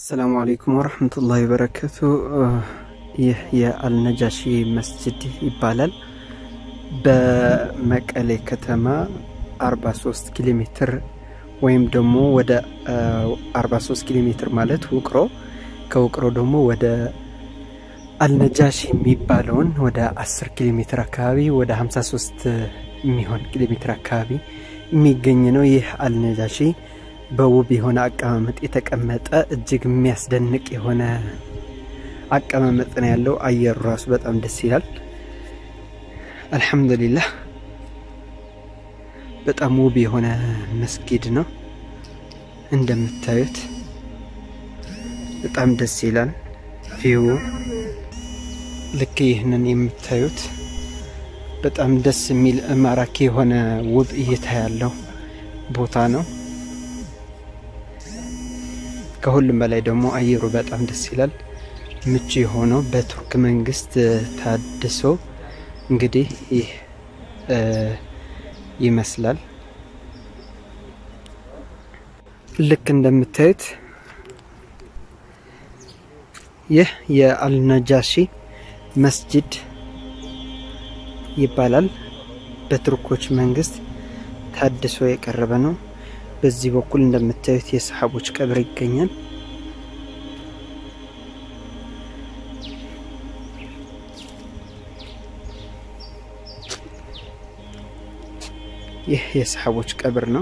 አሰላሙ አሌይኩም ወረህመቱላሂ ወበረከቱ። ይህ የአልነጃሺ መስጅድ ይባላል። በመቀሌ ከተማ 43 ኪሎ ሜትር ወይም ደግሞ ወደ 43 ኪሎ ሜትር ማለት ውቅሮ፣ ከውቅሮ ደግሞ ወደ አልነጃሺ የሚባለውን ወደ 10 ኪሎ ሜትር አካባቢ ወደ 53 የሚሆን ኪሎ ሜትር አካባቢ የሚገኝ ነው። ይህ አልነጃሺ በውብ የሆነ አቀማመጥ የተቀመጠ እጅግ የሚያስደንቅ የሆነ አቀማመጥ ነው ያለው። አየሩ ራሱ በጣም ደስ ይላል። አልሐምዱሊላህ በጣም ውብ የሆነ መስጊድ ነው። እንደምታዩት በጣም ደስ ይላል። ቪው ልክ ይህንን የምታዩት በጣም ደስ የሚል ማራኪ የሆነ ውብ እይታ ያለው ቦታ ነው። ከሁሉም በላይ ደግሞ አየሩ በጣም ደስ ይላል። ምቹ የሆነው በቱርክ መንግስት ታድሶ እንግዲህ ይህ ይመስላል። ልክ እንደምታዩት ይህ የአልነጃሺ መስጅድ ይባላል። በቱርኮች መንግስት ታድሶ የቀረበ ነው። በዚህ በኩል እንደምታዩት የሰሓቦች ቀብር ይገኛል። ይህ የሰሓቦች ቀብር ነው።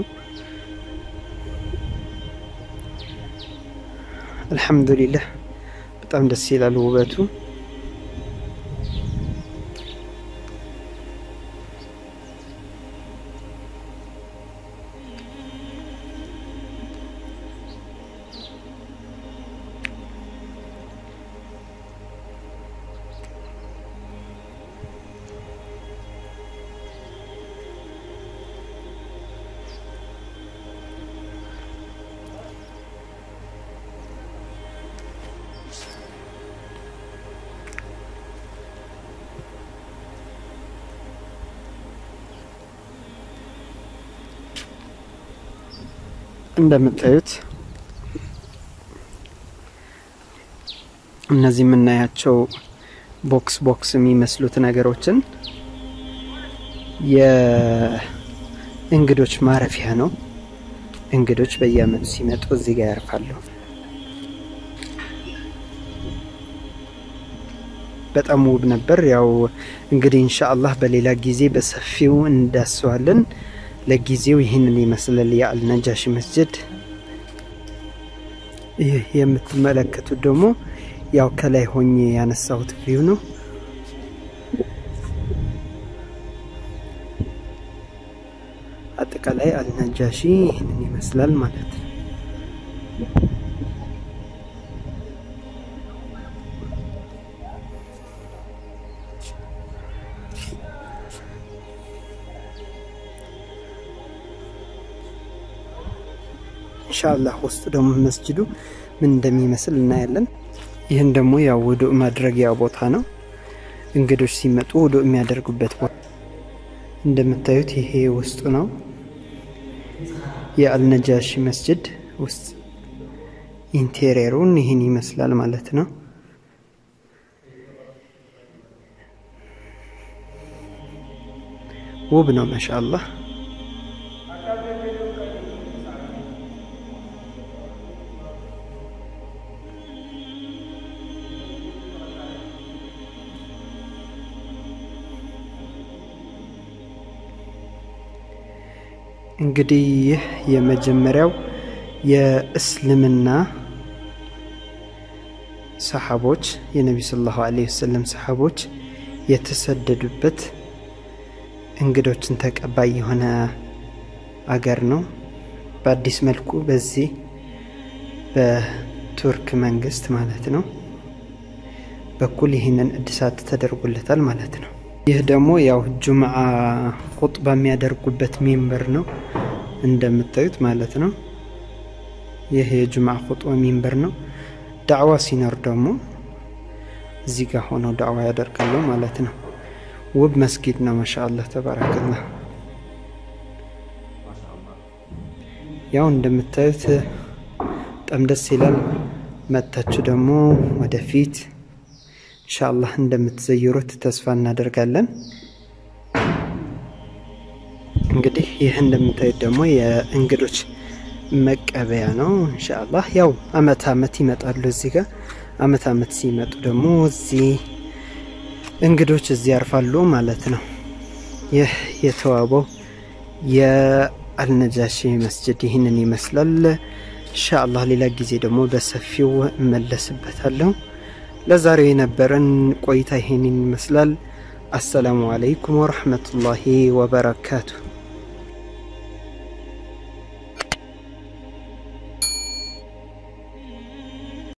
አልሐምዱሊላህ በጣም ደስ ይላል ውበቱ። እንደምታዩት እነዚህ የምናያቸው ቦክስ ቦክስ የሚመስሉት ነገሮችን የእንግዶች ማረፊያ ነው። እንግዶች በየዓመቱ ሲመጡ እዚህ ጋር ያርፋሉ። በጣም ውብ ነበር። ያው እንግዲህ ኢንሻአላህ በሌላ ጊዜ በሰፊው እንዳስዋለን። ለጊዜው ይህንን ይመስላል የአልነጃሺ መስጅድ። ይህ የምትመለከቱት ደግሞ ያው ከላይ ሆኜ ያነሳሁት ቪው ነው። አጠቃላይ አልነጃሺ ይህንን ይመስላል ማለት ነው። ኢንሻአላህ ውስጡ ደግሞ መስጅዱ ምን እንደሚመስል እናያለን። ይህን ደግሞ ያው ውዱእ ማድረጊያ ቦታ ነው። እንግዶች ሲመጡ ውዱእ የሚያደርጉበት ቦታ እንደምታዩት ይሄ ውስጡ ነው። የአልነጃሺ መስጅድ ውስጥ ኢንቴሪየሩን ይህን ይመስላል ማለት ነው። ውብ ነው ማሻአላህ። እንግዲህ ይህ የመጀመሪያው የእስልምና ሰሓቦች የነቢ ሰለላሁ ዐለይሂ ወሰለም ሰሓቦች የተሰደዱበት እንግዶችን ተቀባይ የሆነ አገር ነው። በአዲስ መልኩ በዚህ በቱርክ መንግስት ማለት ነው በኩል ይህንን እድሳት ተደርጎለታል ማለት ነው። ይህ ደግሞ ያው ጁምዓ ኹጥባ የሚያደርጉበት ሚንበር ነው እንደምታዩት ማለት ነው። ይህ የጁምዓ ኹጥባ ሚንበር ነው። ዳዕዋ ሲኖር ደግሞ እዚህ ጋር ሆነው ዳዕዋ ያደርጋሉ ማለት ነው። ውብ መስጊድ ነው። ማሻአላህ ተባረከላህ። ያው እንደምታዩት በጣም ደስ ይላል። መጥታችሁ ደግሞ ወደፊት ኢንሻአላህ እንደምትዘይሩት ተስፋ እናደርጋለን። እንግዲህ ይህ እንደምታዩት ደግሞ የእንግዶች መቀበያ ነው። ኢንሻአላህ ያው አመት አመት ይመጣሉ እዚህ ጋር አመት አመት ሲመጡ ደግሞ እዚህ እንግዶች እዚህ ያርፋሉ ማለት ነው። ይህ የተዋበው የአልነጃሺ መስጅድ ይህንን ይመስላል። ኢንሻአላህ ሌላ ጊዜ ደግሞ በሰፊው እመለስበታለሁ። ለዛሬው የነበረን ቆይታ ይሄንን ይመስላል። አሰላሙ አለይኩም ወረህመቱላሂ ወበረካቱ።